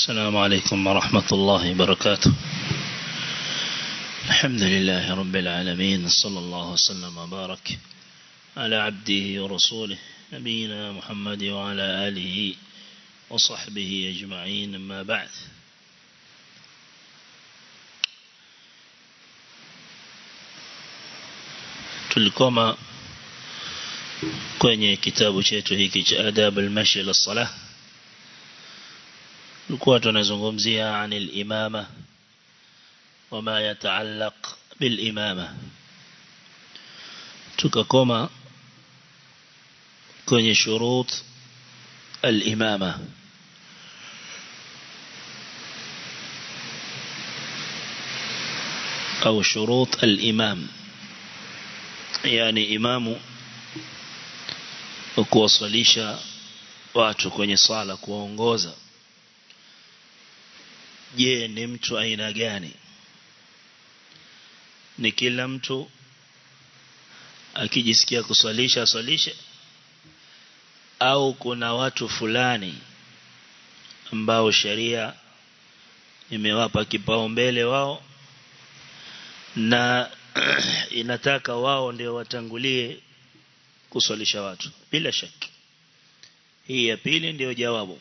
السلام عليكم ورحمة الله وبركاته الحمد لله رب العالمين صلى الله وسلم وبارك على عبده ورسوله نبينا محمد وعلى آله وصحبه أجمعين أما بعد tulikoma kwenye kitabu chetu hiki cha adab al-mashi lis-salah tulikuwa tunazungumzia anil imama wama yataallaq bil imama tukakoma kwenye shurut al-imama au shurut al-imam yani imamu kuwasalisha watu kwenye sala kuwaongoza je ni mtu aina gani ni kila mtu akijisikia kuswalisha aswalishe au kuna watu fulani ambao sheria imewapa kipaumbele wao na inataka wao ndio watangulie kuswalisha watu bila shaki hii ya pili ndio jawabu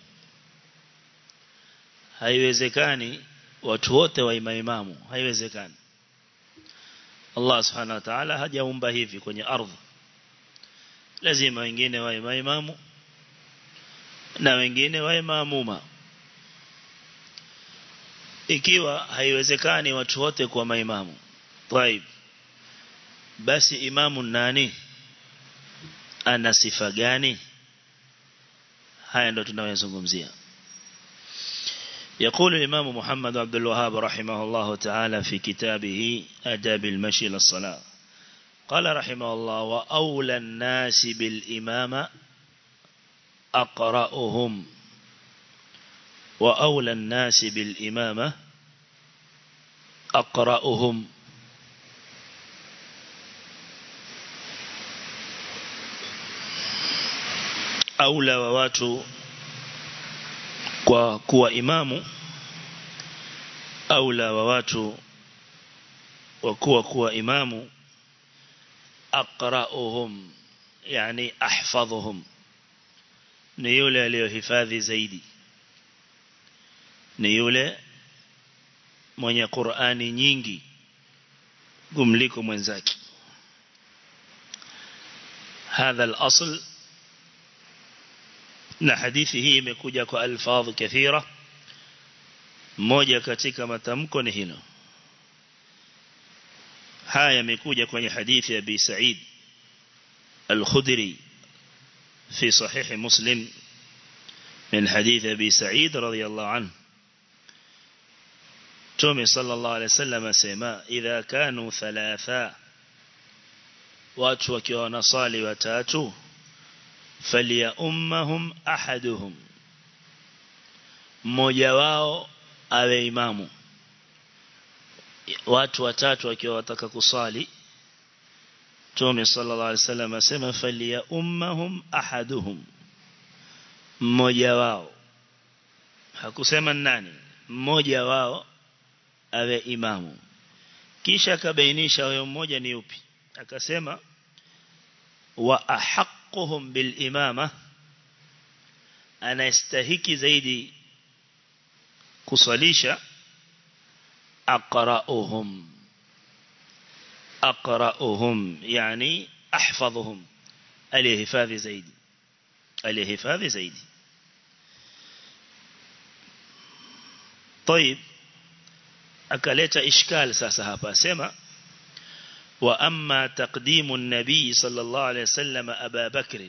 haiwezekani watu wote wa imaimamu haiwezekani Allah subhanahu wa ta'ala hajaumba hivi kwenye ardhi lazima wengine wa imaimamu na wengine wa imamuma ikiwa haiwezekani watu wote kuwa maimamu طيب basi imamu nani ana sifa gani haya ndo tunayozungumzia يقول الإمام محمد عبد الوهاب رحمه الله تعالى في كتابه أداب المشي للصلاة قال رحمه الله وأولى الناس بالإمام أقرأهم وأولى الناس بالإمامة أقرأهم أولى وواتوا kwa kuwa imamu aula wa watu wa kuwa kuwa imamu aqra'uhum yani ahfadhuhum ni yule aliyohifadhi zaidi ni yule mwenye Qur'ani nyingi kumliko mwenzake هذا الأصل na hadithi hii imekuja kwa alfadh kathira moja katika matamko ni hilo haya yamekuja kwenye hadithi ya Abi Sa'id al-Khudri في صحيح مسلم من حديث أبي سعيد رضي الله عنه تومي صلى الله عليه وسلم سيما إذا كانوا ثلاثا واتوا كيوانا صالي وتاتوا فليأمهم أحدهم mmoja wao awe imamu watu watatu wakiwa wataka kusali Mtume sallallahu alaihi wasallam asema falia ummahum ahaduhum mmoja wao hakusema nani mmoja wao awe imamu kisha akabainisha huyo mmoja ni upi akasema wa ahaqquhum bil imama anastahiki zaidi kusalisha aqra'uhum aqra'uhum yani ahfadhuhum alihifadhi zaidi alihifadhi zaidi طيب akaleta ishkal sasa hapa asema wa amma taqdimu an-nabi sallallahu alayhi wasallam Aba Bakr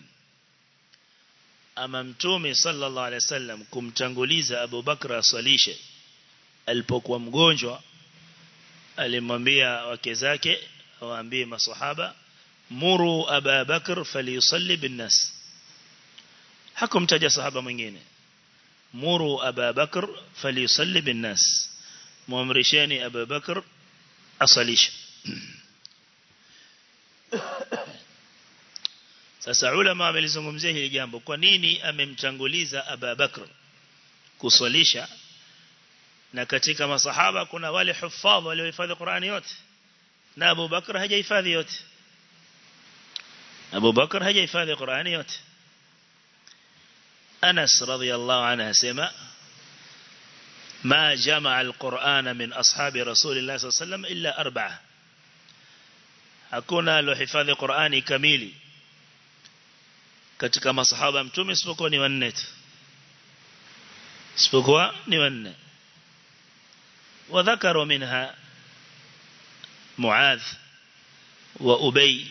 ama mtume sallallahu alayhi wasallam kumtanguliza Abu Bakr asalishe alipokuwa mgonjwa alimwambia wake zake waambie maswahaba muru Aba Bakr falyusalli bin-nas hakumtaja sahaba mwingine muru Aba Bakr falyusalli bin-nas muamrisheni Abu Bakr asalishe Sasa ulama wamelizungumzia hili jambo. Kwa nini amemtanguliza Abu Bakr kuswalisha na katika masahaba kuna wale hufadh waliohifadhi Qur'ani yote na Abu Bakr hajahifadhi yote Abu Bakr hajahifadhi Qur'ani yote Anas radhiyallahu anhu asema ما جمع القرآن من أصحاب رسول الله صلى الله عليه وسلم إلا أربعة hakuna alohifadhi Qur'ani kamili katika masahaba mtume isipokuwa ni wanne tu isipokuwa ni wanne وذكروا منها معاذ وأبي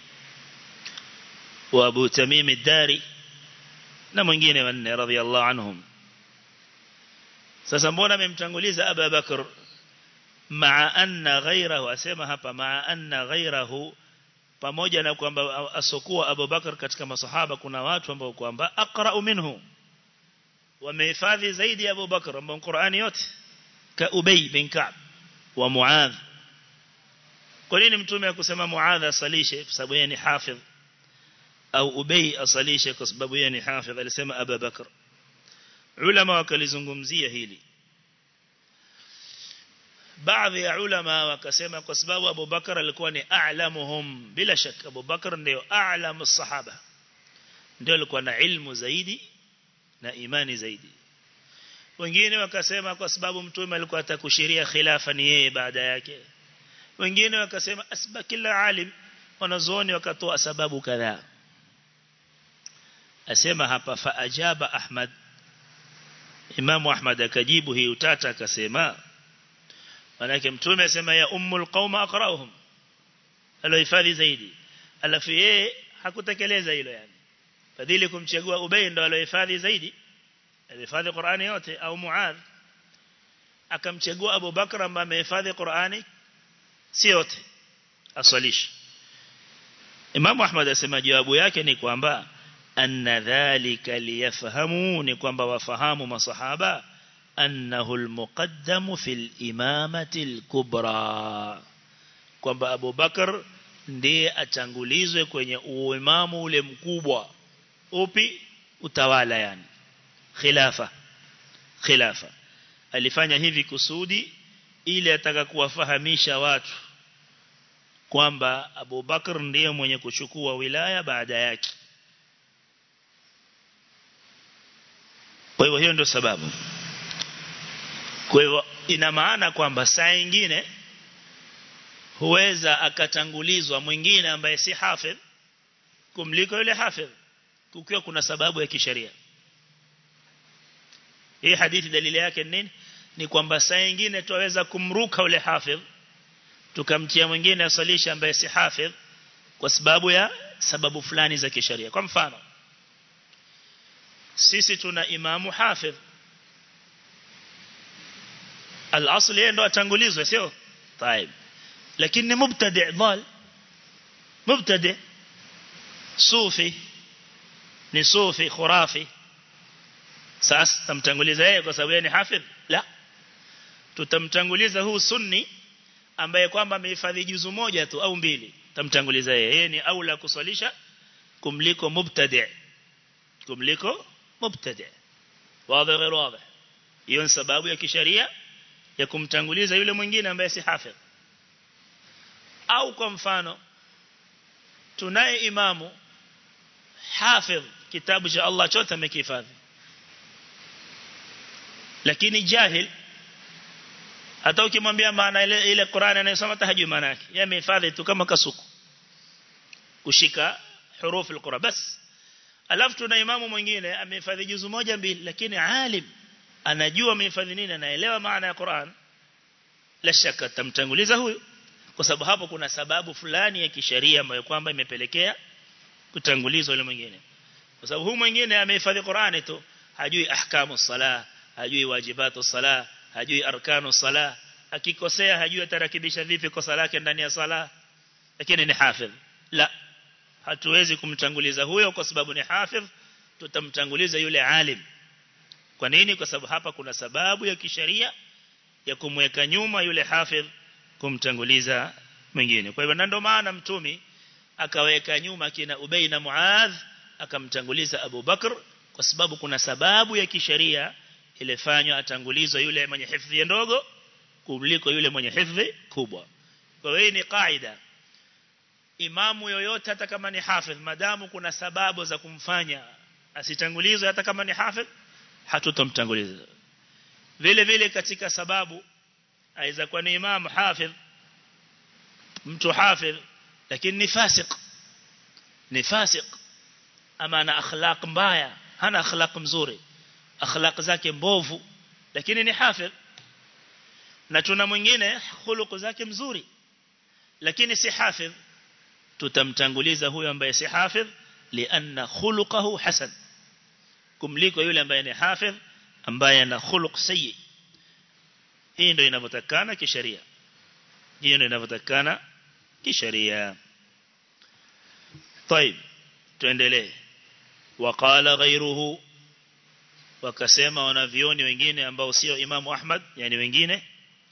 وأبو تميم الداري na mwingine wanne radhiallahu anhum sasa mbona amemtanguliza Abu Bakr maa anna ghairahu asema hapa maa anna ghairahu pamoja na kwamba asokuwa Abu Bakr katika masahaba kuna watu ambao kwamba aqra'u minhu wamehifadhi zaidi ya Abu Bakr ambao Qur'ani yote ka Ubay bin Ka'b wa Muadh kwa nini mtume akusema Muadh asalishe kwa sababu yeye ni hafidh au Ubay asalishe kwa sababu yeye ni hafidh alisema Abu Bakr ulama wakalizungumzia hili baadhi ya ulama wakasema kwa sababu Abu Bakar alikuwa ni a'lamuhum bila shaka Abu Bakar ndio a'lamu sahaba ndio alikuwa na ilmu zaidi na imani zaidi wengine wakasema kwa sababu mtume alikuwa atakushiria khilafa ni yeye baada yake wengine wakasema asba kila alim wanazuoni wakatoa sababu kadhaa asema hapa fa ajaba Ahmad Imamu Ahmad akajibu hii utata akasema manake mtume asema ya ummul qauma aqra'uhum alohifadhi zaidi alafu yeye hakutekeleza hilo yani fadhili kumchagua Ubay ndo alohifadhi zaidi alihifadhi Qur'ani yote au Muadh akamchagua Abu Bakr ambaye amehifadhi Qur'ani si yote aswalishi Imam Ahmad asema jawabu yake ni kwamba anna dhalika liyafahamu ni kwamba wafahamu masahaba annahu almuqaddamu fil imamati alkubra kwamba Abu Bakar ndiye atangulizwe kwenye uimamu ule mkubwa upi utawala yani khilafa khilafa alifanya hivi kusudi ili ataka kuwafahamisha watu kwamba Abu Bakar ndiye mwenye kuchukua wilaya baada yake kwa hivyo hiyo ndio sababu kwa hivyo ina maana kwamba saa nyingine huweza akatangulizwa mwingine ambaye si hafidh kumliko yule hafidh kukiwa kuna sababu ya kisheria hii hadithi dalili yake nini ni kwamba saa nyingine tuweza kumruka yule hafidh tukamtia mwingine asalisha ambaye si hafidh kwa sababu ya sababu fulani za kisheria kwa mfano sisi tuna imamu hafidh al-asli yeye ndo atangulizwe sio طيب lakini ni mubtadi' dhal mubtadi' sufi ni sufi khurafi sasa tamtanguliza yeye kwa sababu yeye ni hafidh la tutamtanguliza huu sunni ambaye kwamba amehifadhi juzu moja tu au mbili tamtanguliza yeye yeye ni aula kuswalisha kumliko mubtadi' kumliko mubtadi' wazi غير واضح hiyo ni sababu ya kisheria ya kumtanguliza yule mwingine ambaye si hafidh au kwa mfano tunaye imamu hafidh kitabu cha Allah chote amekihifadhi lakini jahil hata ukimwambia maana ile ile Qur'an anayosoma tahajui maana yake yeye amehifadhi tu kama kasuku kushika hurufu al-Qur'an bas alafu tuna imamu mwingine amehifadhi juzu moja mbili lakini alim anajua amehifadhi nini anaelewa maana ya Qur'an la shaka tamtanguliza huyu kwa sababu hapo kuna sababu fulani ya kisheria ambayo kwamba imepelekea kutangulizwa yule mwingine kwa sababu huyu mwingine amehifadhi Qur'ani tu hajui ahkamu sala hajui wajibatu sala hajui arkanu sala akikosea hajui atarakibisha vipi kosa lake ndani ya sala lakini ni hafidh la hatuwezi kumtanguliza huyo kwa sababu ni hafidh tutamtanguliza yule alim kwa nini kwa sababu hapa kuna sababu ya kisheria ya kumweka nyuma yule hafidh kumtanguliza mwingine kwa hivyo ndio maana mtumi akaweka nyuma kina Ubay na Muadh akamtanguliza Abu Bakr kwa sababu kuna sababu ya kisheria ilifanywa atangulizwa yule mwenye hifdhi ndogo kuliko yule mwenye hifdhi kubwa kwa hiyo ni kaida imamu yoyote hata kama ni hafidh madamu kuna sababu za kumfanya asitangulizwe hata kama ni hafidh hatutomtanguliza vile vile katika sababu aiza kuwa ni imamu hafidh mtu hafidh lakini ni fasik ni fasik ama ana akhlaq mbaya hana akhlaq mzuri akhlaq zake mbovu lakini ni hafidh na tuna mwingine khuluq zake mzuri lakini si hafidh tutamtanguliza huyo ambaye si hafidh lianna khuluquhu hasan kumliko yule ambaye ni hafidh ambaye ana khuluq sayyi hii ndio inavyotakana kisheria hiyo ndio inavyotakana kisheria طيب tuendelee waqala ghayruhu wakasema wanavioni wengine ambao sio imamu Ahmad yani wengine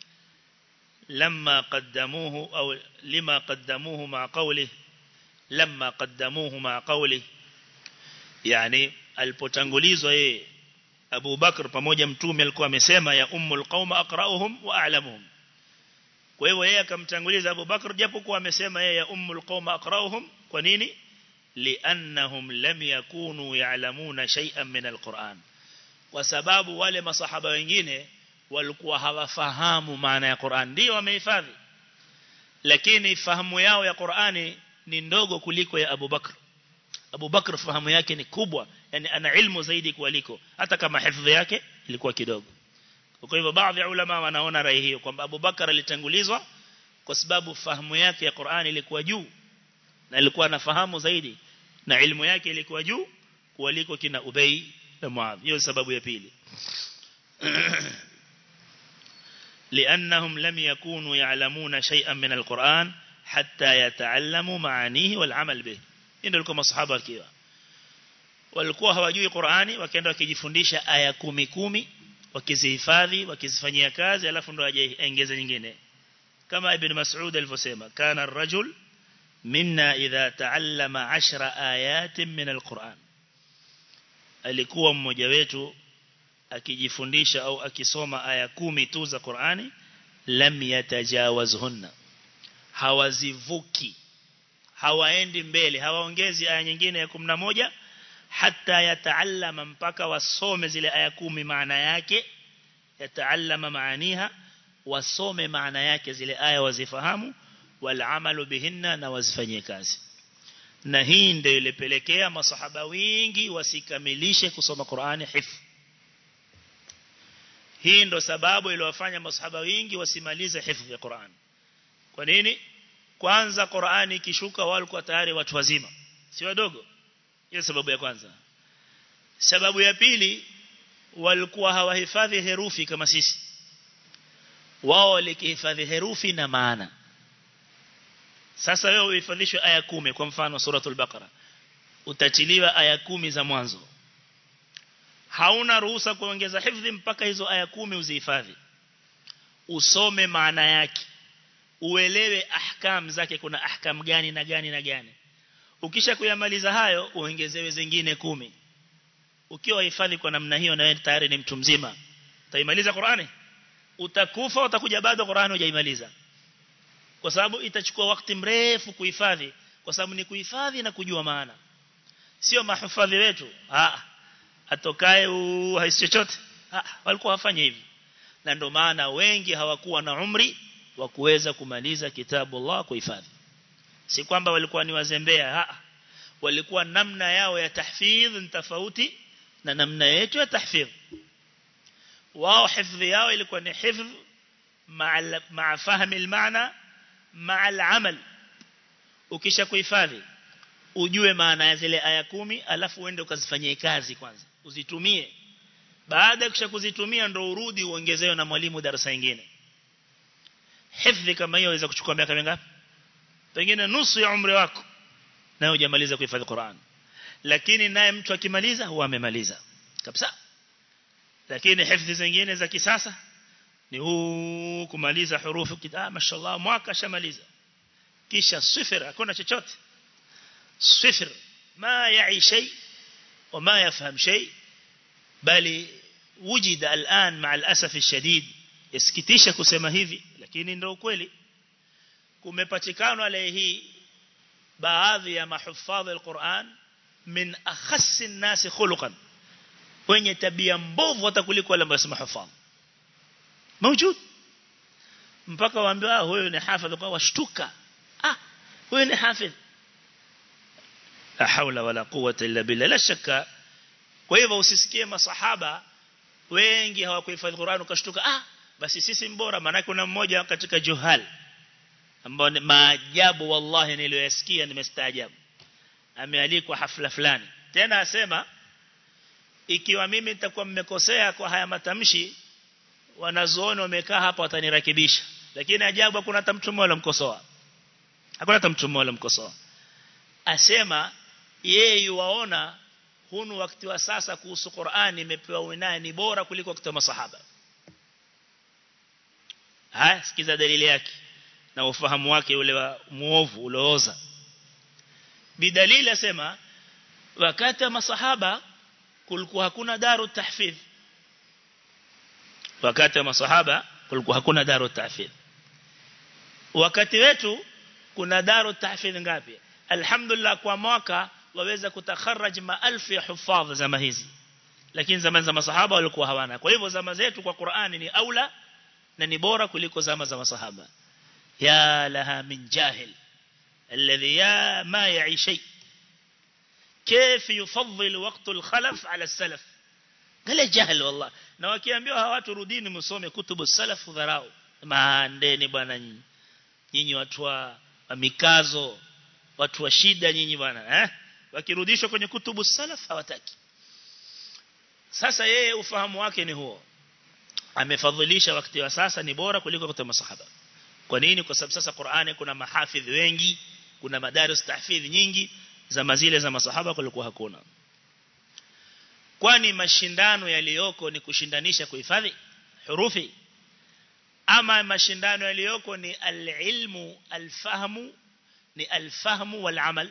لما قدموه أو لما قدموه مع قوله لما قدموه مع قوله يعني alipotangulizwa yeye Abu Bakr pamoja mtume alikuwa amesema ya ummul qauma aqra'uhum wa a'lamuhum kwa hivyo yeye akamtanguliza Abu Bakr japokuwa amesema yeye ya ummul qauma aqra'uhum kwa nini li'annahum lam yakunu ya'lamuna shay'an min al-Qur'an kwa sababu wale masahaba wengine walikuwa hawafahamu maana ya Qur'an ndio wamehifadhi lakini fahamu yao ya Qur'ani ni ndogo kuliko ya Abu Bakr Abu Bakr fahamu yake ni kubwa yani ana ilmu zaidi kuliko hata kama hifadhi yake ilikuwa kidogo kwa hivyo baadhi ya ulama wanaona rai hiyo kwamba Abu Bakr alitangulizwa kwa sababu fahamu yake ya Qur'ani ilikuwa juu na alikuwa anafahamu zaidi na ilmu yake ilikuwa juu kuliko kina Ubay na Muadh hiyo sababu ya pili لأنهم لم يكونوا يعلمون شيئا من القرآن حتى يتعلموا معانيه والعمل به إنه لكم أصحاب الكيوة walikuwa hawajui Qur'ani wakaenda wakijifundisha aya kumi kumi wakizihifadhi wakizifanyia kazi alafu ndo ajaongeza nyingine kama ibn Mas'ud alivyosema kana ar-rajul minna idha ta'allama 10 ayatin min al-Qur'an alikuwa mmoja wetu akijifundisha au akisoma aya kumi tu za Qur'ani lam yatajawazhunna hawazivuki hawaendi mbele hawaongezi aya nyingine ya 11 hata yataallama mpaka wasome zile aya kumi maana yake yataallama maaniha wasome maana yake zile aya wazifahamu walamalu bihinna na wazifanyie kazi na hii ndio ilipelekea masahaba wengi wasikamilishe kusoma Qur'ani hifdh hii ndo sababu iliyowafanya masahaba wengi wasimalize hifdhi ya Qur'an. Kwa nini? Kwanza Qur'ani ikishuka walikuwa tayari watu wazima, si wadogo. Hiyo sababu ya kwanza. Sababu ya pili walikuwa hawahifadhi herufi kama sisi. Wao walikihifadhi herufi na maana. Sasa wewe uhifadhishwe aya kumi kwa mfano suratul Baqara. Utatiliwa aya kumi za mwanzo hauna ruhusa kuongeza hifdhi mpaka hizo aya kumi uzihifadhi usome maana yake uelewe ahkam zake kuna ahkam gani na gani na gani ukisha kuyamaliza hayo uongezewe zingine kumi ukiwa hifadhi kwa namna hiyo na wewe tayari ni mtu mzima utaimaliza Qur'ani utakufa utakuja bado Qur'ani hujaimaliza kwa sababu itachukua wakati mrefu kuhifadhi kwa sababu ni kuhifadhi na kujua maana sio mahufadhi wetu ah atokaye haisi chochote walikuwa wafanye hivi na ndio maana wengi hawakuwa na umri wa kuweza kumaliza kitabu Allah kuhifadhi si kwamba walikuwa ni wazembea ha walikuwa namna yao ya tahfidh tofauti na namna yetu ya tahfidh wao hifadhi yao ilikuwa ni hifadh ma'a ma'a fahmi al-maana ma'a al-amal ukisha kuhifadhi ujue maana ya zile aya kumi alafu uende ukazifanyie kazi kwanza uzitumie baada ya kuzitumia ndo urudi uongezewe na mwalimu darasa lingine hifdhi kama hiyo inaweza kuchukua miaka mingapi pengine nusu ya umri wako na hujamaliza kuhifadhi Qur'an lakini naye mtu akimaliza huwa amemaliza kabisa lakini hifdhi zingine za kisasa ni huu kumaliza hurufu kitaa mashallah mwaka shamaliza kisha sifir hakuna chochote sifir ma yai shay وما يفهم شيء bali wujida al'an ma'a al-asaf ash-shadid yasikitisha kusema hivi lakini ndio ukweli kumepatikana leo hii baadhi ya mahufadhi al-Qur'an min akhassi an-nas khuluqan wenye tabia mbovu hata kuliko wale ambao mahufadhi موجود mpaka waambiwa huyo ni hafidh kwa washtuka ah huyo ni hafidh la haula wala quwwata illa billah la shakka kwa hivyo usisikie masahaba wengi hawakuhifadhi Qur'an ukashtuka ah basi sisi mbora maana kuna mmoja katika juhal ambao ni maajabu wallahi niliyoyasikia nimestaajabu amealikwa hafla fulani tena asema ikiwa mimi nitakuwa mmekosea kwa haya matamshi wanazuoni wamekaa hapa watanirekebisha lakini ajabu hakuna hata mtu mmoja mkosoa hakuna hata mtu mmoja mkosoa asema yeye yuwaona hunu wakati wa sasa kuhusu Qur'ani imepewa winaya ni bora kuliko wakati wa masahaba haya sikiza dalili yake na ufahamu wake ule wa muovu ulooza bidalili asema wakati wa masahaba kulikuwa hakuna daru tahfidh wakati wa masahaba kulikuwa hakuna daru tahfidh wakati wetu kuna daru tahfidh ngapi alhamdulillah kwa mwaka waweza kutakharaj maelfu ya hufadh zama hizi lakini zama za masahaba walikuwa hawana kwa hivyo zama zetu kwa Qur'ani ni aula na ni bora kuliko zama za masahaba ya laha min jahil alladhi ya ma ya'i shay كيف يفضل وقت الخلف على السلف قال جهل والله na wakiambiwa hawa watu rudini msome kutubu salaf dharau maandeni bwana nyinyi nyinyi watu wa mikazo watu wa shida nyinyi bwana eh wakirudishwa kwenye kutubu salaf hawataki sasa yeye ufahamu wake ni huo amefadhilisha wakati wa sasa ni bora kuliko wakati wa masahaba kwa nini kwa sababu sasa Qur'ani kuna mahafidh wengi kuna madaris tahfidh nyingi zama zile za masahaba kulikuwa hakuna kwani mashindano yaliyoko ni kushindanisha kuhifadhi hurufi ama mashindano yaliyoko ni alilmu alfahmu ni alfahmu walamal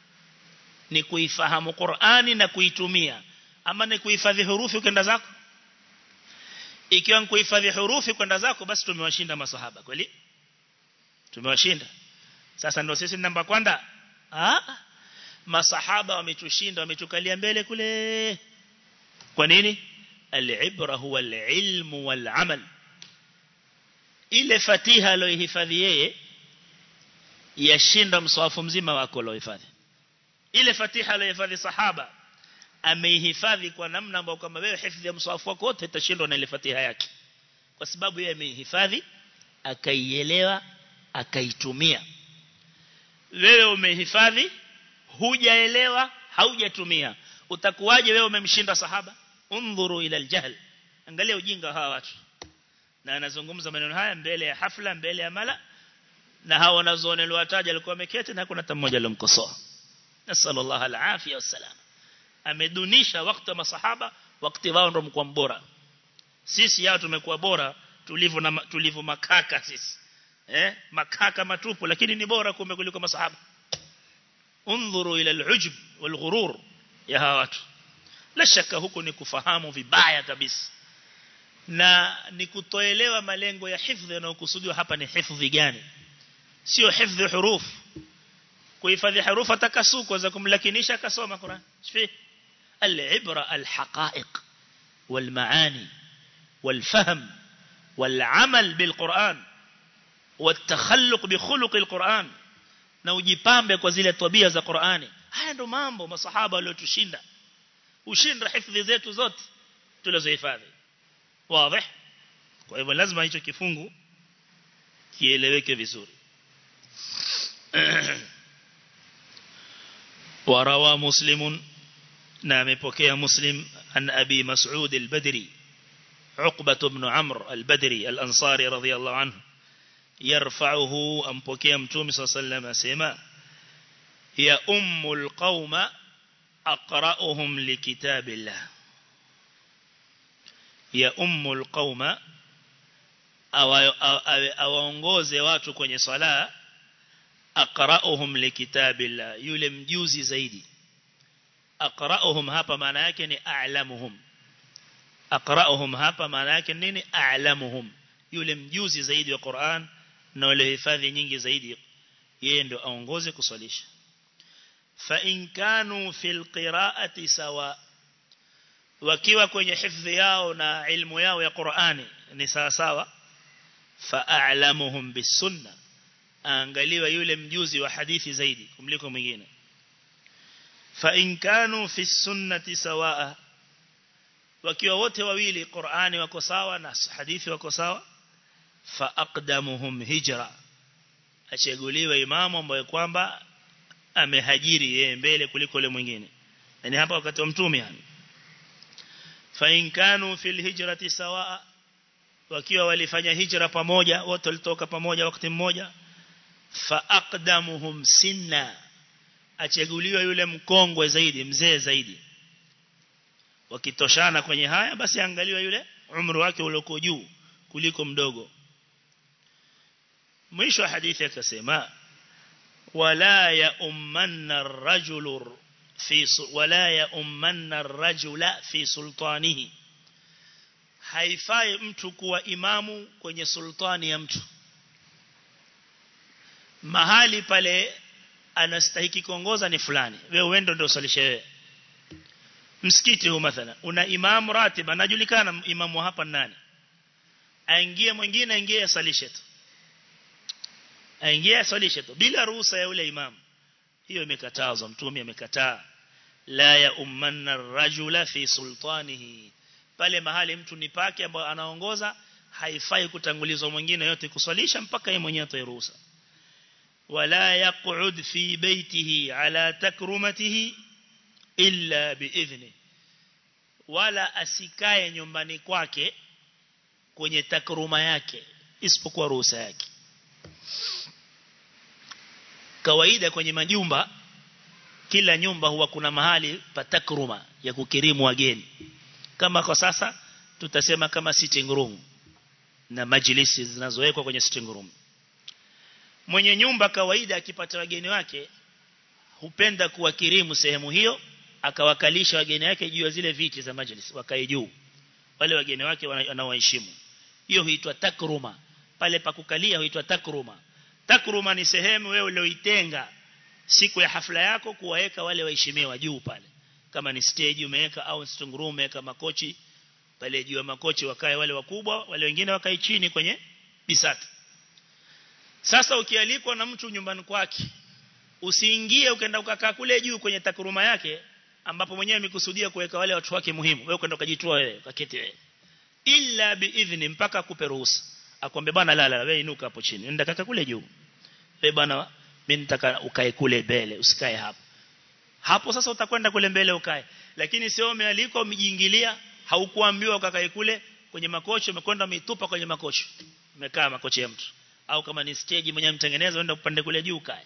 ni kuifahamu Qur'ani na kuitumia ama ni kuhifadhi hurufi kwenda zako ikiwa ni kuhifadhi hurufi kwenda zako basi tumewashinda masahaba kweli tumewashinda sasa ndio sisi namba kwanza ah masahaba wametushinda wametukalia mbele kule kwa nini al-ibra huwa al-ilmu wal-amal ile fatiha aliyohifadhi yeye yashinda mswafu mzima wako aliohifadhi ile fatiha aliyohifadhi sahaba ameihifadhi kwa namna ambayo kama wewe hifadhi ya mswafu wako wote itashindwa na ile fatiha yake kwa sababu yeye ameihifadhi akaielewa akaitumia wewe umehifadhi hujaelewa haujatumia utakuwaje wewe umemshinda sahaba undhuru ila aljahl angalia ujinga hawa watu na anazungumza maneno haya mbele ya hafla mbele ya mala na hao wanazoona aliwataja alikuwa ameketi na kuna hata mmoja alomkosoa nasallallahu alafia wasalam amedunisha wakati wa masahaba wakati wao ndio mkuu bora sisi yao tumekuwa bora tulivu na tulivu makaka sisi eh makaka matupu lakini ni bora kumbe kuliko masahaba انظروا الى العجب والغرور ya hawa watu la shaka huko ni kufahamu vibaya kabisa na ni kutoelewa malengo ya hifdhi yanayokusudiwa hapa ni hifdhi gani sio hifdhi huruf kuhifadhi hurufu takasuko za kumlakinisha kasoma Qur'an shifi al-ibra al-haqa'iq wal-maani wal-fahm wal-amal bil-Qur'an والتخلق بخلق القرآن na ujipambe kwa zile tabia za Qur'ani haya ndo mambo masahaba waliotushinda ushinda hifadhi zetu zote tulizohifadhi wazi kwa hivyo lazima hicho kifungu kieleweke vizuri وروى مسلم نعم يبكي مسلم عن أبي مسعود البدري عقبة بن عمرو البدري الأنصاري رضي الله عنه يرفعه أمبكي أمتومي صلى الله عليه وسلم أسيما هي أم القوم أقرأهم لكتاب الله هي أم القوم awaongoze watu kwenye sala aqra'uhum likitabillah yule mjuzi zaidi aqra'uhum hapa maana yake ni a'lamuhum aqra'uhum hapa maana yake nini a'lamuhum yule mjuzi zaidi wa Qur'an na wale hifadhi nyingi zaidi yeye ndo aongoze kuswalisha fa in kanu fil qira'ati sawa wakiwa kwenye hifdhi yao na ilmu yao ya Qur'ani ni sawa sawa fa a'lamuhum bisunna angaliwa yule mjuzi wa hadithi zaidi kumliko mwingine fa in kanu fi sunnati sawa wakiwa wote wawili Qur'ani wako sawa na hadithi wako sawa fa aqdamuhum hijra achaguliwe imamu ambaye kwamba amehajiri yeye mbele kuliko yule mwingine yani hapa wakati wa mtume yani fa in kanu fil hijrati sawa wakiwa walifanya hijra pamoja wote walitoka pamoja wakati mmoja fa aqdamuhum sinna achaguliwe yule mkongwe zaidi mzee zaidi wakitoshana kwenye haya basi angaliwe yule umri wake ulioko juu kuliko mdogo mwisho wa hadithi akasema wala ya ummanna ar-rajulu fi wala ya ummanna ar-rajula fi sultanihi haifai mtu kuwa imamu kwenye sultani ya mtu mahali pale anastahiki kuongoza ni fulani wewe uende ndio usalishe wewe msikiti huu mathalan una imamu ratib anajulikana imamu hapa nani aingie mwingine aingie asalishe tu aingie asalishe tu bila ruhusa ya yule imamu hiyo imekatazwa mtume amekataa la ya ummanna rajula fi sultanihi pale mahali mtu ni pake ambao anaongoza haifai kutangulizwa mwingine yote kuswalisha mpaka yeye mwenyewe atoe ruhusa wala yaq'ud fi baytihi ala takrumatihi illa biidhni wala asikae nyumbani kwake kwenye takruma yake isipokuwa ruhusa yake kawaida kwenye majumba kila nyumba huwa kuna mahali pa takruma ya kukirimu wageni kama kwa sasa tutasema kama sitting room na majlisi zinazowekwa kwenye sitting room mwenye nyumba kawaida akipata wageni wake hupenda kuwakirimu sehemu hiyo akawakalisha wageni wake juu ya zile viti za majlis wakae juu wale wageni wake wanawaheshimu hiyo huitwa takruma pale pa kukalia huitwa takruma takruma ni sehemu wewe ulioitenga siku ya hafla yako kuwaweka wale waheshimiwa juu pale kama ni stage umeweka au sitting room umeweka makochi pale juu ya makochi wakae wale wakubwa wale wengine wakae chini kwenye bisati sasa ukialikwa na mtu nyumbani kwake usiingie ukaenda ukakaa kule juu kwenye takruma yake ambapo mwenyewe amekusudia kuweka wale watu wake muhimu wewe ukaenda ukajitoa wewe ukaketi wewe illa biidhni mpaka akupe ruhusa akwambie bwana lala wewe inuka hapo chini nenda kaka kule juu wewe bwana mimi nitaka ukae kule mbele usikae hapo hapo sasa utakwenda kule mbele ukae lakini sio umealikwa umejiingilia haukuambiwa ukakae kule kwenye makochi umekwenda umeitupa kwenye makochi umekaa makochi ya mtu au kama ni stage mwenyewe mtengeneza uenda upande kule juu kae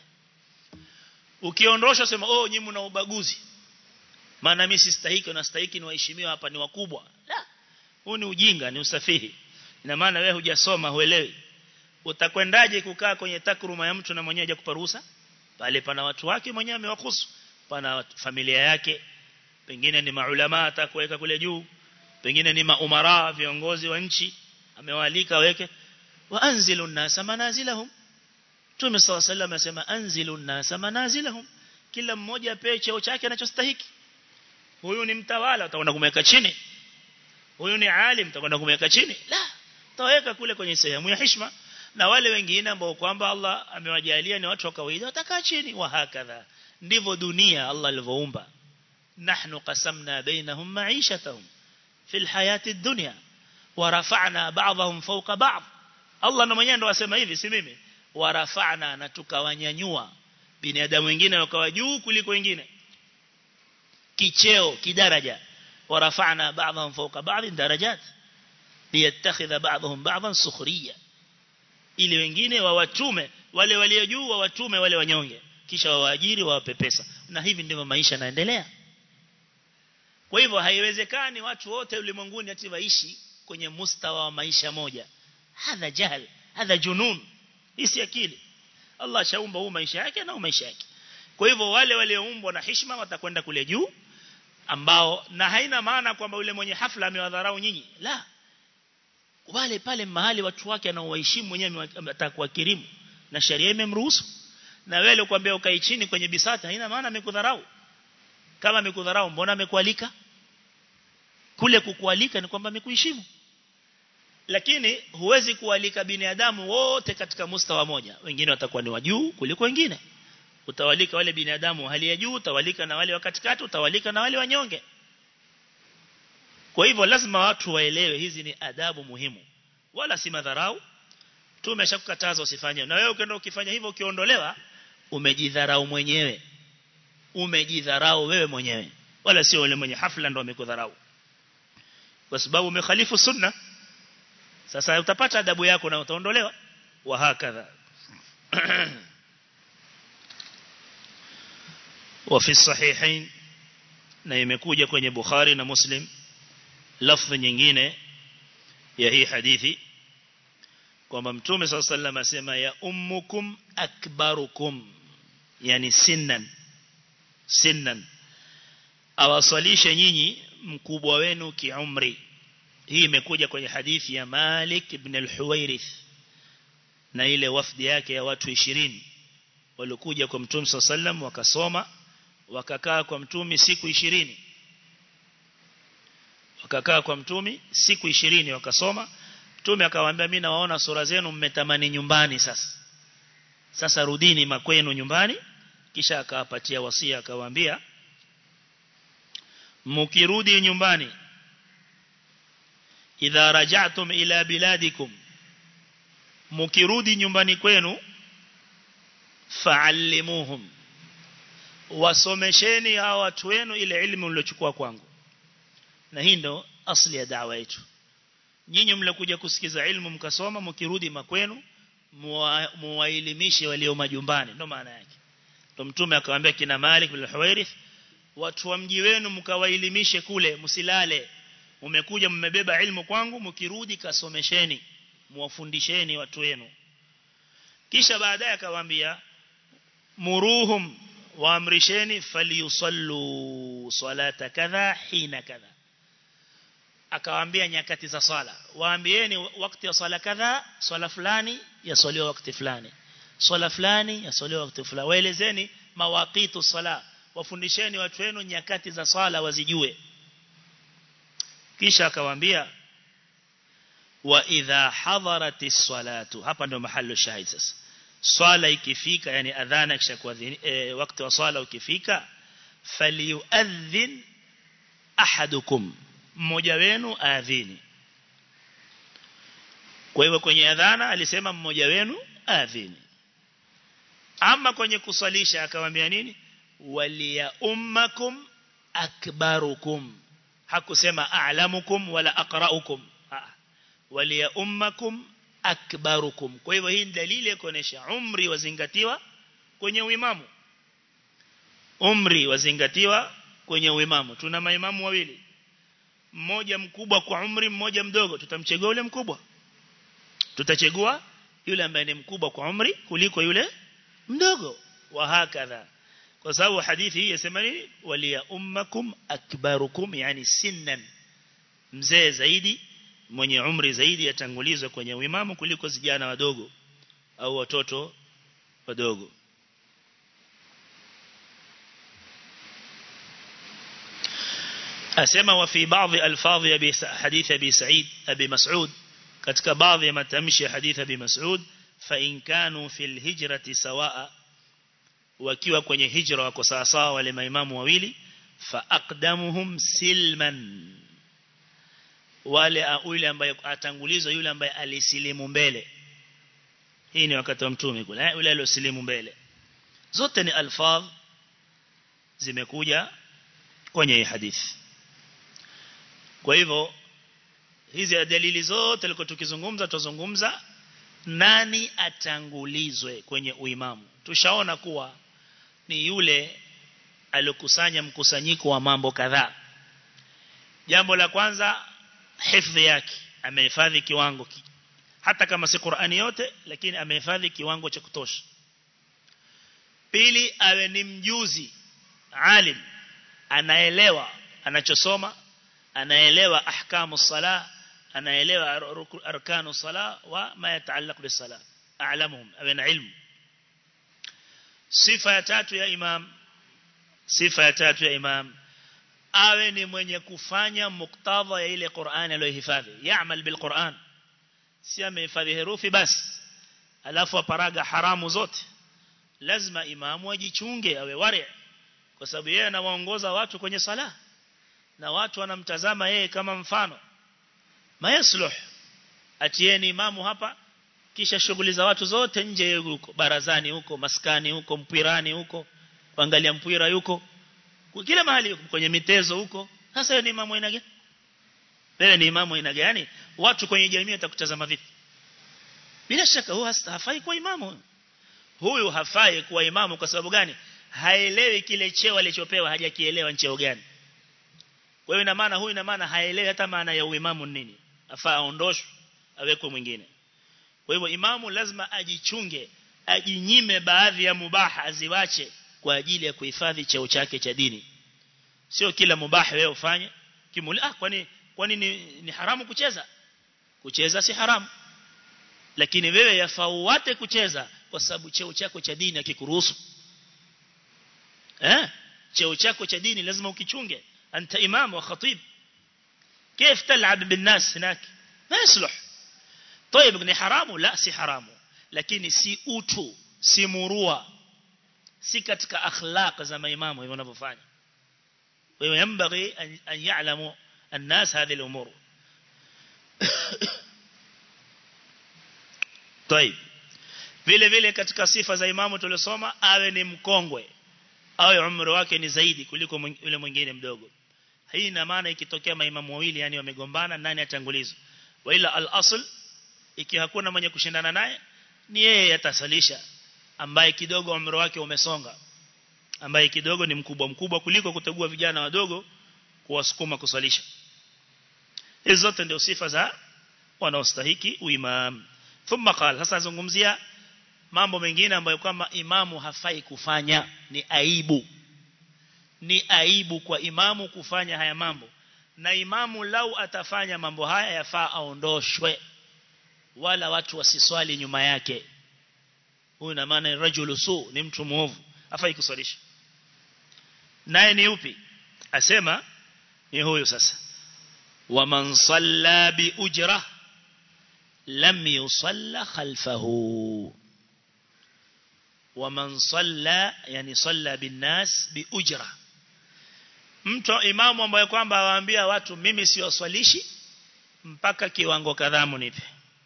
ukiondosha sema oh nyinyi mna ubaguzi maana mimi sistahiki na stahiki ni waheshimiwa hapa ni wakubwa la huu ni ujinga ni usafihi ina maana wewe hujasoma huelewi utakwendaje kukaa kwenye takruma ya mtu na mwenyewe hajakupa ruhusa pale pana watu wake mwenyewe amewakusu pana familia yake pengine ni maulama atakuweka kule juu pengine ni maumara viongozi wa nchi amewaalika weke wa anzilu nasa manazilahum Mtume صلى الله عليه وسلم asema anzilu nasa manazilahum kila mmoja apewe cheo chake anachostahiki huyu ni mtawala utakwenda kumweka chini huyu ni alim utakwenda kumweka chini la taweka kule kwenye sehemu ya heshima na wale wengine ambao kwamba Allah amewajalia ni watu wa kawaida watakaa chini wa hakadha ndivyo dunia Allah alivyoumba nahnu qasamna bainahum ma'ishatahum fil hayati dunya wa rafa'na ba'dahum fawqa ba'd Allah na mwenyewe ndo asema hivi si mimi wa rafa'na na tukawanyanyua binadamu wengine wakawa juu kuliko wengine kicheo kidaraja wa rafa'na ba'dahum fawqa ba'd darajat liyattakhidha ba'dahum ba'dan sukhriya ili wengine wawatume wale walio juu wawatume wale wanyonge kisha wawaajiri wawape pesa na hivi ndivyo maisha yanaendelea kwa hivyo haiwezekani watu wote ulimwenguni ati waishi kwenye mustawa wa maisha moja hadha jahl hadha junun hisi akili Allah shaumba huu maisha yake na maisha yake kwa hivyo wale walioumbwa na heshima watakwenda kule juu ambao na haina maana kwamba yule mwenye hafla amewadharau nyinyi la wale pale mahali watu wake anaowaheshimu mwenyewe atakuwakirimu na sheria imemruhusu na wewe ukwambia ukai chini kwenye bisata haina maana amekudharau kama amekudharau mbona amekualika kule kukualika ni kwamba amekuheshimu lakini huwezi kualika binadamu wote katika mustawa moja wengine watakuwa ni wajuu kuliko wengine utawalika wale binadamu hali ya juu utawalika na wale wa katikati utawalika na wale wanyonge kwa hivyo lazima watu waelewe hizi ni adabu muhimu wala si madharau tumeshakukataza usifanye na wewe ukienda ukifanya hivyo ukiondolewa umejidharau mwenyewe umejidharau wewe mwenyewe wala sio yule mwenye hafla ndo amekudharau kwa sababu umekhalifu sunna sasa utapata adabu yako na utaondolewa wa hakadha وفي الصحيحين na imekuja kwenye Bukhari na Muslim lafzi nyingine ya hii hadithi kwamba Mtume صلى الله عليه وسلم asema ya ummukum akbarukum yani sinnan sinnan awasalishe nyinyi mkubwa wenu kiumri hii imekuja kwenye hadithi ya Malik ibn al-Huwairith na ile wafdi yake ya watu 20 walikuja kwa Mtume صلى الله عليه وسلم wakasoma wakakaa kwa mtumi siku ishirini wakakaa kwa mtumi siku ishirini wakasoma mtume akawaambia mimi nawaona sura zenu mmetamani nyumbani sasa sasa rudini makwenu nyumbani kisha akawapatia wasia akawaambia mukirudi nyumbani idha raja'tum ila biladikum mukirudi nyumbani kwenu fa'allimuhum wasomesheni hawa watu wenu ile ilmu mliochukua kwangu na hii ndo asli ya dawa yetu nyinyi mlikuja kusikiza ilmu mkasoma mkirudi makwenu muwaelimishe walio majumbani ndo maana yake ndo mtume akamwambia kina Malik bin Huwairith watu wa mji wenu mkawaelimishe kule msilale umekuja mmebeba ilmu kwangu mkirudi kasomesheni muwafundisheni watu wenu kisha baadaye akawaambia muruhum waamrisheni falyusallu salata kadha hina kadha akawaambia nyakati za sala waambieni wakati wa sala kadha sala fulani yasaliwa wakati fulani sala fulani yasaliwa wakati fulani waelezeni mawaqitu sala wafundisheni watu wenu nyakati za sala wazijue kisha akawaambia wa idha hadaratis salatu hapa ndio mahali shahid sasa swala ikifika yani adhana kisha kuadhini e, wakati wa swala ukifika falyuadhin ahadukum mmoja wenu aadhini kwa hivyo kwenye adhana alisema mmoja wenu aadhini ama kwenye kusalisha akamwambia nini waliya ummakum akbarukum hakusema a'lamukum wala aqra'ukum waliya ummakum akbarukum kwa hivyo hii ni dalili ya kuonesha umri wazingatiwa kwenye uimamu umri wazingatiwa kwenye uimamu tuna maimamu wawili mmoja mkubwa kwa umri mmoja mdogo tutamchagua yule mkubwa tutachagua yule ambaye ni mkubwa kwa umri kuliko yule mdogo wa hakadha kwa sababu hadithi hii yasema nini waliya ummakum akbarukum yani sinnan mzee zaidi mwenye umri zaidi yatangulizwa kwenye uimamu kuliko vijana wadogo au watoto wadogo asema wa fi baadhi alfadhi ya hadith abi sa'id abi mas'ud katika baadhi ya matamshi ya hadith abi mas'ud fa in kanu fil hijrati sawaa wakiwa kwenye hijra wako sawa sawa wale maimamu wawili fa aqdamuhum silman wale yule ambaye atangulizwa yule ambaye alisilimu mbele hii ni wakati wa mtume kule yule aliyosilimu mbele zote ni alfadh zimekuja kwenye hii hadithi kwa hivyo hizi dalili zote tuliko tukizungumza tuzungumza nani atangulizwe kwenye uimamu tushaona kuwa ni yule aliyokusanya mkusanyiko wa mambo kadhaa jambo la kwanza hifadhi yake amehifadhi kiwango ki, hata kama si Qur'ani yote lakini amehifadhi kiwango cha kutosha pili awe ni mjuzi alim anaelewa anachosoma anaelewa ahkamu sala anaelewa arkanu sala wa ma yataallaq bisala a'lamuhum awe ilmu sifa ya tatu ya imam sifa ya tatu ya imam awe ni mwenye kufanya muktadha ya ile Qur'an aliyohifadhi yaamal bil Qur'an si amehifadhi herufi basi alafu aparaga haramu zote lazima imamu ajichunge awe wari kwa sababu yeye anawaongoza watu kwenye sala na watu wanamtazama yeye kama mfano mayasluh atieni imamu hapa kisha shughuli za watu zote nje huko barazani huko maskani huko mpirani huko kuangalia mpira yuko kila mahali yuko kwenye mitezo huko sasa yeye ni imamu aina gani wewe ni imamu aina gani watu kwenye jamii watakutazama vipi bila shaka huyu hafai kuwa imamu huyu hafai kuwa imamu kwa sababu gani haelewi kile cheo alichopewa hajakielewa cheo gani kwa hiyo ina maana huyu ina maana haelewi hata maana ya uimamu nini afaa aondoshwe awekwe mwingine kwa hivyo imamu lazima ajichunge ajinyime baadhi ya mubaha aziwache kwa ajili ya kuhifadhi cheo chake cha dini sio kila mubaha wewe ufanye kimuli ah kwani kwani ni, ni haramu kucheza kucheza si haramu lakini wewe yafauate kucheza kwa sababu cheo chako cha dini hakikuruhusu eh cheo chako cha dini lazima ukichunge anta imam wa khatib كيف تلعب بالناس هناك ما يصلح طيب ni haramu la si haramu lakini si utu si murua si katika akhlaq za maimamu hivyo wanavyofanya wewe yambaghi an ya'lamu الناس هذه الامور طيب vile vile katika sifa za imamu tuliosoma awe ni mkongwe awe umri wake ni zaidi kuliko yule mwingine mdogo hii ina maana ikitokea maimamu wawili yani wamegombana nani atangulizwa wala al-asl ikiwa hakuna mwenye kushindana naye ni yeye atasalisha ambaye kidogo umri wake umesonga ambaye kidogo ni mkubwa mkubwa kuliko kutegua vijana wadogo kuwasukuma kusalisha hizo zote ndio sifa za wanaostahiki uimam thumma qala sasa zungumzia mambo mengine ambayo kwamba imamu hafai kufanya ni aibu ni aibu kwa imamu kufanya haya mambo na imamu lau atafanya mambo haya yafaa aondoshwe wala watu wasiswali nyuma yake huyu na maana rajulu su ni mtu muovu afai kuswalisha naye ni upi asema ni huyu sasa waman salla bi ujra lam yusalla khalfahu waman salla yani salla bin nas bi ujra mtu imamu ambaye kwamba awaambia watu mimi siwaswalishi mpaka kiwango kadhaa munipe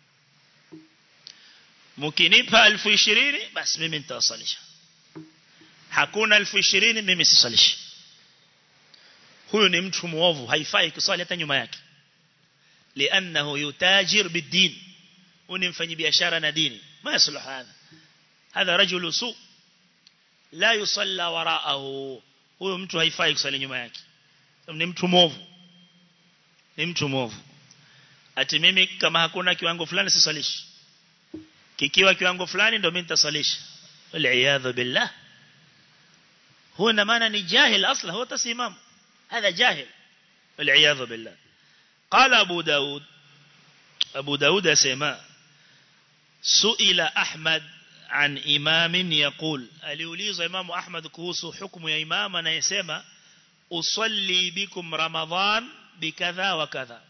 mkinipa elfu ishirini basi mimi nitawasalisha hakuna elfu ishirini mimi sisalishi huyu ni mtu muovu haifai kuswali hata nyuma yake lianahu yutajir bidin huyu ni mfanyi biashara na dini ma yasluh hadha hadha rajulu su la yusalla waraahu huyo mtu haifai kusali nyuma yake ni mtu muovu ni mtu muovu ati mimi kama hakuna kiwango fulani sisalishi kikiwa kiwango fulani ndio mimi nitasalisha wal billah huwa na maana ni jahil asla huwa tasimam هذا جاهل والعياذ بالله قال أبو داود أبو داود سماء سئل أحمد عن إمام يقول aliulizwa Imam Ahmad kuhusu hukumu ya imam anayesema usalli bikum Ramadhan bikadha wa kadha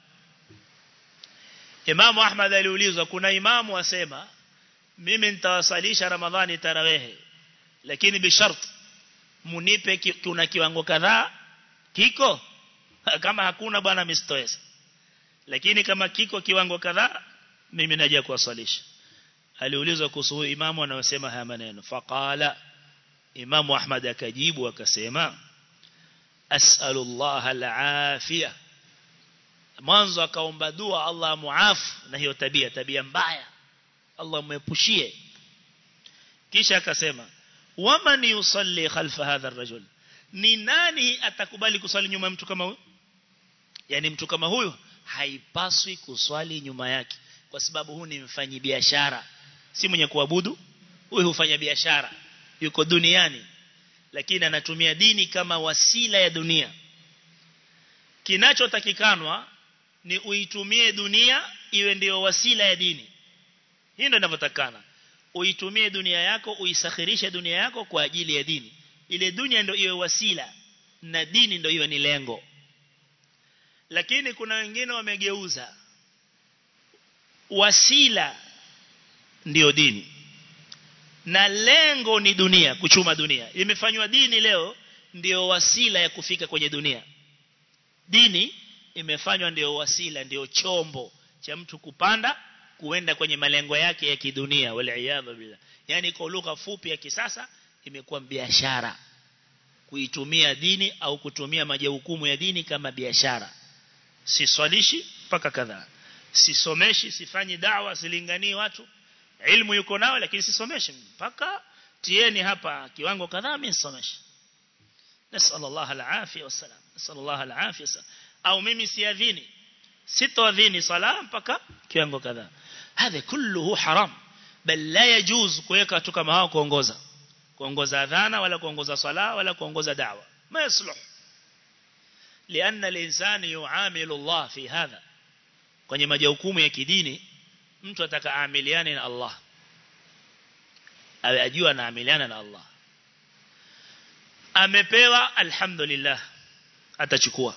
Imam Ahmad aliulizwa kuna imamu asema mimi nitawasalisha Ramadhani tarawehe lakini bishart munipe kuna kiwango kadhaa kiko kama hakuna bwana mistoweza lakini kama kiko kiwango kadhaa mimi naja kuwasalisha aliulizwa kuhusu imamu anayosema haya maneno faqala imamu ahmad akajibu akasema as'alullah alafia mwanzo akaomba dua Allah muafu na hiyo tabia tabia mbaya Allah muepushie kisha akasema waman yusalli khalfa hadha ar-rajul ni nani atakubali kuswali nyuma ya mtu kama huyu yani mtu kama huyu haipaswi kuswali nyuma yake kwa sababu huyu ni mfanyi biashara si mwenye kuabudu huyu hufanya biashara yuko duniani lakini anatumia dini kama wasila ya dunia kinachotakikanwa ni uitumie dunia iwe ndio wasila ya dini hii ndio inavyotakana uitumie dunia yako uisakhirishe dunia yako kwa ajili ya dini ile dunia ndio iwe wasila na dini ndio iwe ni lengo lakini kuna wengine wamegeuza wasila ndio dini na lengo ni dunia kuchuma dunia imefanywa dini leo ndio wasila ya kufika kwenye dunia dini imefanywa ndio wasila ndio chombo cha mtu kupanda kuenda kwenye malengo yake ya kidunia waliaadha billah yani kwa lugha fupi ya kisasa imekuwa biashara kuitumia dini au kutumia majukumu ya dini kama biashara siswalishi mpaka kadhaa sisomeshi sifanyi dawa silinganii watu ilmu yuko nao lakini sisomeshi mpaka tieni hapa kiwango kadhaa mimi nisomeshi nasal Allah alafia wasalam nasal Allah alafia au mimi siadhini sitoadhini sala mpaka kiwango kadhaa hadha kulluhu haram bal la yajuz kuweka watu kama hao kuongoza kuongoza adhana wala kuongoza sala wala kuongoza da'wa ma yasluh لأن الإنسان يعامل الله في هذا kwenye majukumu ya kidini mtu atakaamiliane na Allah awe ajua anaamiliana na Allah amepewa alhamdulillah atachukua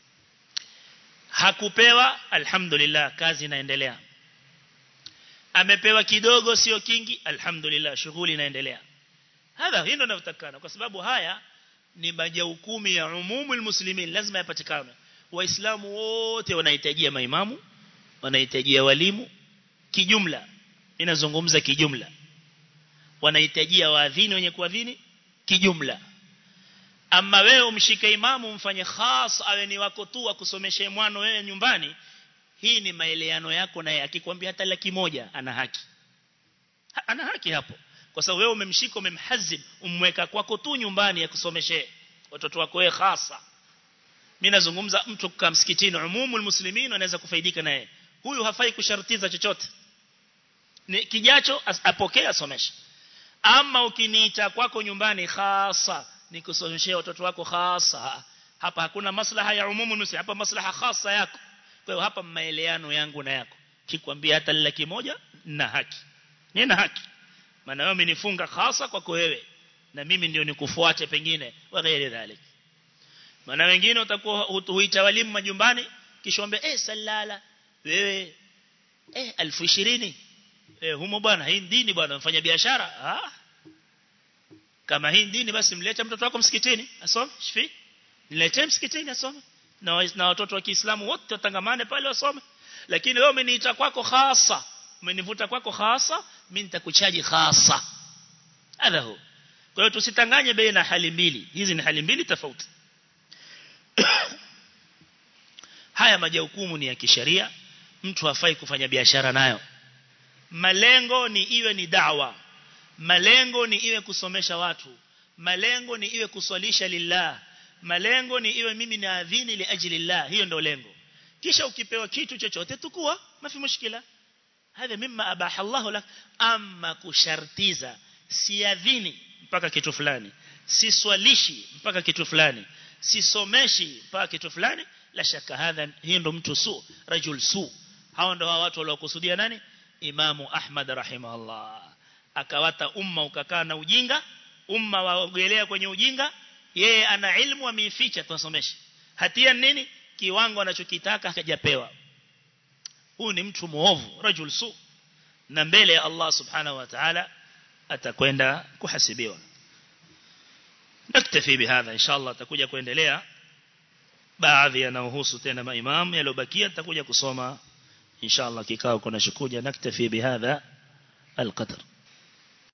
hakupewa alhamdulillah kazi inaendelea amepewa kidogo sio kingi alhamdulillah shughuli inaendelea hadha hilo linalotakana kwa sababu haya ni majukumu ya umumul muslimin lazima yapatikane waislamu wote wanahitajia maimamu wanahitajia walimu kijumla ninazungumza kijumla wanahitajia waadhini wenye kuadhini kijumla ama wewe umshike imamu umfanye khas awe ni wako tu akusomeshe mwano wewe nyumbani hii ni maeleano yako naye akikwambia hata laki moja ana haki ha, ana haki hapo kwa sababu wewe umemshika umemhazib umweka kwako tu nyumbani akusomeshe watoto wako wewe hasa mimi nazungumza mtu kwa msikitini umumul muslimin anaweza kufaidika naye huyu hafai kushartiza chochote ni kijacho apokee asomeshe ama ukiniita kwako nyumbani hasa nikusomeshia watoto wako hasa hapa hakuna maslaha ya umumu nusi hapa maslaha hasa yako kwa hiyo hapa maeleano yangu na yako kikwambia hata laki moja na haki nina haki maana wewe umenifunga hasa kwako wewe na mimi ndio nikufuate pengine wa ghairi dhalik maana wengine utakuwa huita walimu majumbani kisha ombe eh salala wewe eh 1020 eh humo bwana hii dini bwana mfanya biashara ah kama hii dini basi mlete mtoto wako msikitini asome shifi niletee msikitini asome na na watoto wa Kiislamu wote watangamane pale wasome lakini wewe umeniita kwako hasa umenivuta kwako hasa mimi nitakuchaji hasa hadha hu kwa hiyo tusitanganye baina hali mbili hizi ni hali mbili tofauti haya majukumu ni ya kisheria mtu hafai kufanya biashara nayo malengo ni iwe ni dawa malengo ni iwe kusomesha watu malengo ni iwe kuswalisha lillah malengo ni iwe mimi na adhini li ajli lillah hiyo ndio lengo kisha ukipewa kitu chochote tukua mafi mushkila hadha mimma abaha Allah lak amma kushartiza siadhini mpaka kitu fulani siswalishi mpaka kitu fulani sisomeshi mpaka kitu fulani la shaka hadha hiyo ndo mtu su rajul su hao ndo watu waliokusudia nani imamu ahmad rahimahullah akawata umma ukakaa na ujinga umma waogelea kwenye ujinga yeye ana ilmu ameificha tuwasomeshe hatia nini kiwango anachokitaka hajapewa huyu ni mtu muovu rajul su na mbele ya Allah subhanahu wa ta'ala atakwenda kuhasibiwa naktafi bihadha inshallah takuja kuendelea baadhi yanayohusu tena maimam yaliobakia tutakuja kusoma inshallah kikao kuna shukuja naktafi bihadha القدر